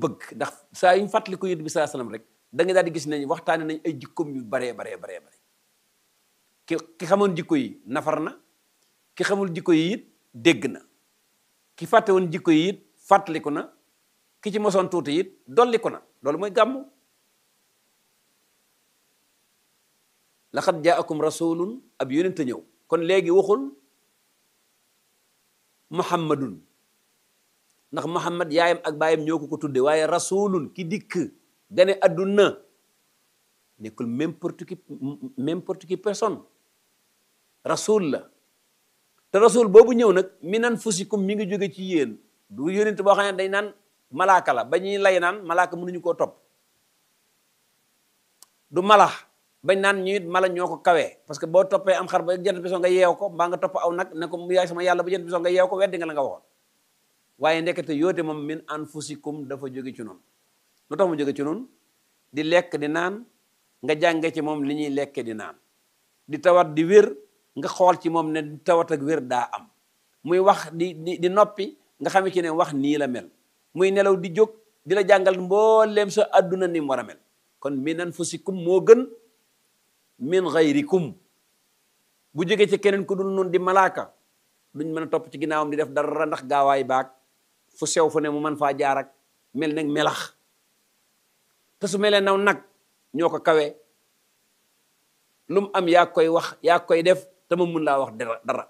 bëgg ndax saa yu ñu fàttali ko yonent bi sallallahu alayhi wasallam rek da nga daal di gis nañ waxtaane nañ ay jikkoom yu baree baree baree bare ki ki xamoon jikko yi nafar na ki xamul jikko yi it dégg na ki fàtte woon jikko yi it fàttaliku na ki ci mosoon tuuti it dolliku na loolu mooy gàmmu laqad jaakum rasulun ab yonent a ñëw kon léegi waxul muhammadun ndax muhammad yaayam ak baayam ñoo ko ko tudde waaye rasulun ki dikk gane adduna nekkul n'importe qui n'importe qui personne rasul la te rasul boobu ñëw nag min anfusikum mi ngi jóge ci yéen du yonent boo xam ne day naan malaaka la ba ñuy lay naan malaaka mënuñu koo topp du mala bañ naan ñu it mala ñoo ko kawee parce que boo toppee am xar ba jant bi soo nga yeew ko mbaa nga topp aw nag ne ko yaay sama yàlla ba jant bi soo nga yeew ko weddi nga la nga waxoon waaye ndekete yoote moom min anfusikum dafa jóge ci noonu lu tax mu jóge ci noonu di lekk di naan nga jànge ci moom li ñuy lekke di naan di tawat di wér nga xool ci moom ne di tawat ak wér daa am muy wax di di di noppi nga xam ci ne wax nii la mel muy nelaw di jóg di la jàngal mbooleem sa adduna ni mu war a mel kon min anfusikum moo gën min xayrikum bu jógee ci keneen ku dul noonu di malaaka duñ mën a topp ci ginnaawam di def dara ndax gaawaay baag fu sew fu ne mu mën faa jaar ak mel nag melax te su melee naw nag ñoo ko kawe lu mu am yaa koy wax yaa koy def te ma mun laa wax dara dara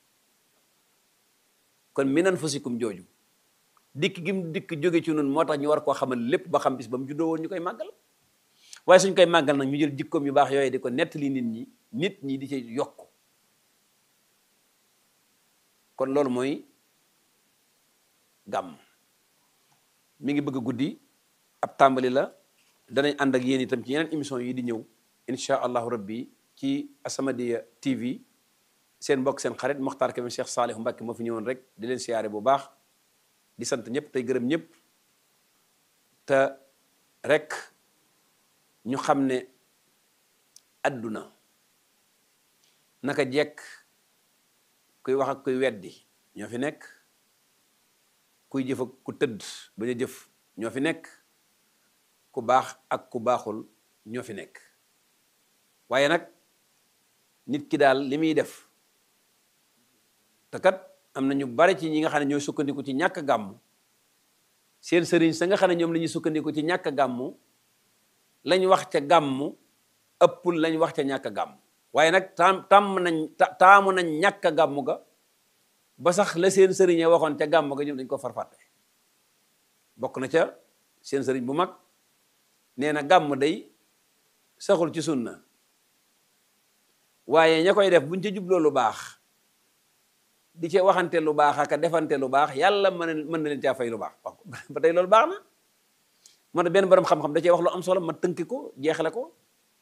kon min anfusikum jooju dikk gi mu dikk jóge ci noonu moo tax ñu war koo xamal lépp ba xam bis ba mu juddoo woon ñu koy màggal waaye suñ koy màggal nag ñu jël jikkoom yu baax yooyu di ko nettali nit ñi nit ñi di ci yokk kon loolu mooy gàmm mi ngi bëgg a guddi ab tàmbali la danañ ànd ak yéen itam ci yeneen émission yi di ñëw insha allahu rabbi ci As-Samadiyya TV seen mbokk seen xarit Mokhtar Kébé Cheikh Salih Mbacké moo fi ñëwoon rek di leen siyaare bu baax di sant ñëpp tey gërëm ñëpp te rek ñu xam ne adduna naka jekk kuy wax ak kuy weddi ñoo fi nekk kuy jëf ak ku tëdd bañ a jëf ñoo fi nekk ku baax ak ku baaxul ñoo fi nekk waaye nag nit ki daal li muy def te kat am na ñu bari ci ñi nga xam ne ñooy sukkandiku ci ñàkk gàmmu seen sëriñ sa nga xam ne ñoom la ñuy sukkandiku ci ñàkk gàmmu lañ wax ca gàmmu ëppul lañ wax ca ñàkk gàmmu waaye nag taam tàmm nañ taamu nañ ñàkk gàmmu ga ba sax la seen sëriñe waxoon ca gàmmu ga ñoom dañ ko farfàtte bokk na ca seen sëriñ bu mag nee na gàmm day saxul ci sunna waaye ña koy def buñ ca jubloo lu baax di ca waxante lu baax ak defante lu baax yàlla mën mën na leen caa fay lu baax wax ba tey loolu baax na moo tax benn borom xam-xam da cee wax lu am solo ma tënki ko jeexale ko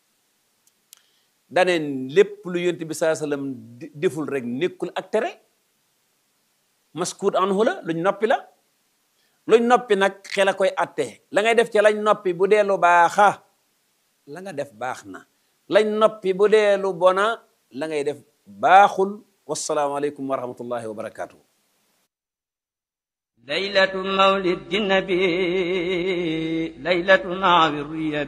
daneen lépp lu yonent bi saa sallam deful rek nekkul ak tere maskuut anhu la luñ noppi la luñ noppi nag xel a koy atte la ngay def ca lañ noppi bu dee lu baaxa la nga def baax na lañ noppi bu dee lu bona la ngay def baaxul wasalaamaaleykum wa rahmatullahi wa barakaatu. laylatu mawlid nabi laylatu maawi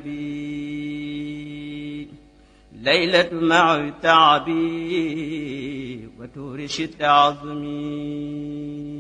riyabi laylatu maawi taabi wa tuuri shitta azmi